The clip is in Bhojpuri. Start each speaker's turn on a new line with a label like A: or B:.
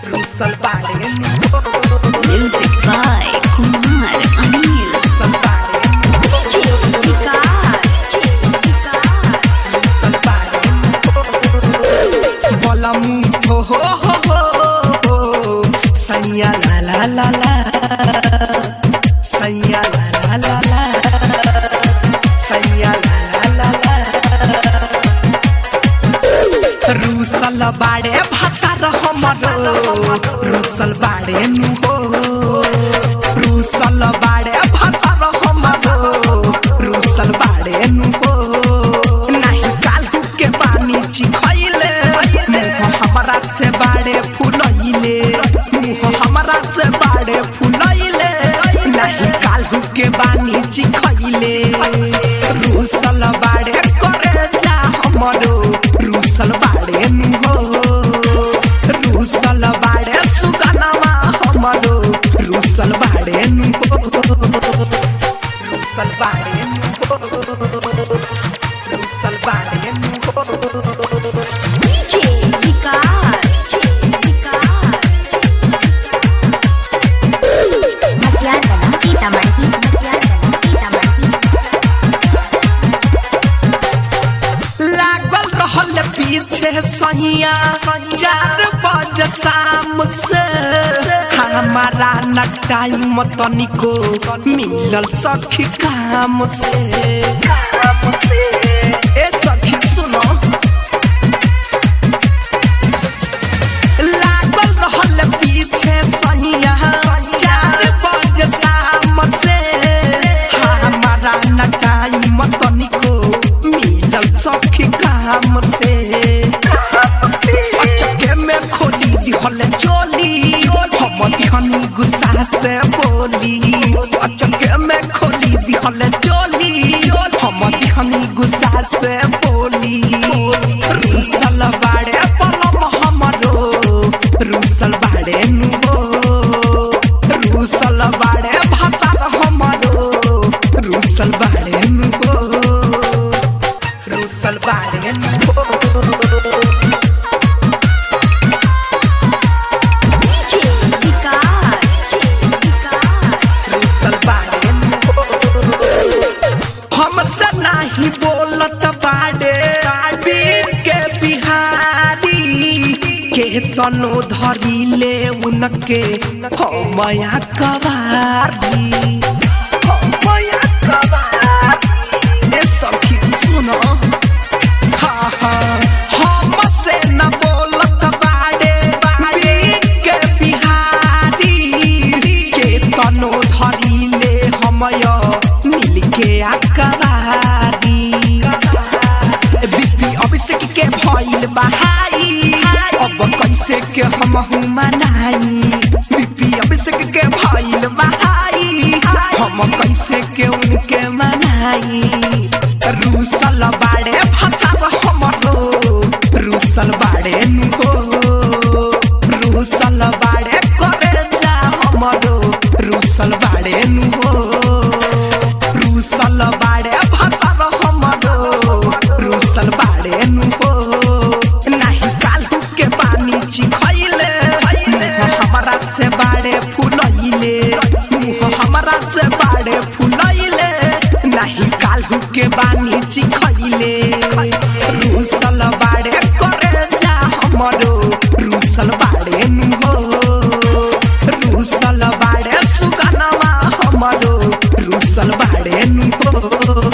A: रूसल बाड़े
B: Music by Kumar Anil.
A: रूसल बाड़े बलमू हो हो हो हो हो सैया ला ला ला ला सैया ला ला ला ला सैया ला ला ला ला रूसल बाड़े भातार हमरो रूसल बाड़े नु हो रूसल बाड़े भातार हमरो रूसल बाड़े नु हो नहीं कालू के पानी चिखैले मुँह हमरा से बाड़े फुलैले मुँह हमरा से बाड़े फुलैले नहीं कालू के पानी चिखैले रूसल बाड़े करे जा हमरो रूसल बाड़े नु हो रूसल बाड़े सुगनवा हमरो रूसल बाड़े नु हो रूसल बाड़े नु हो रूसल बाड़े नु हो लागल रहल पीछे सहिया चार बजे शाम से हमारा न टाइम तनिको मिलल सखी काम से ए सखी सुनो लागल रहल पीछे सहिया चार बजे शाम से हमारा न टाइम तनिको मिलल सखी काम से अचके में खोली दिहल चोली हम दिहनी गुस्सा से बोली अचके में खोली दिहल चोली हम दिहनी गुस्सा से बोली रूसल बाड़े पलम हमरो रूसल बाड़े नु हो रूसल बाड़े भातार हमरो रूसल बाड़े नु हो रूसल बाड़े नु हो रूसल बाड़े नु हो हमसे नहीं बोलत बाड़े बीर के बिहारी के तनो धरी ले उनके हमया कवारी हमया कवारी ए सखी सुनो हाँ हाँ हमसे न बोलत बाड़े बीर के बिहारी के तनो धरी ले हमया मिल के आकवारी बीपी अभिषेक के भइल बहाई अब कैसे के हम मनाई बीपी अभिषेक के भइल बहाई हम कैसे के उनके मनाई रूसल बाड़े भतार हमरो रूसल बाड़े नु हो रूसल बाड़े करे जा हमरो रूसल बाड़े नु हो रूसल बाड़े भतार हमरो रूसल बाड़े नु हो नहीं कालू के पानी चिखैले मुँह हमरा से बाड़े फुलैले मुँह हमरा से बाड़े फुलैले नहीं कालू के बानी चिखैले रूसल बाड़े करे जा हमरो रूसल बाड़े नु हो रूसल बाड़े सुगनवा हमरो रूसल बाड़े नु हो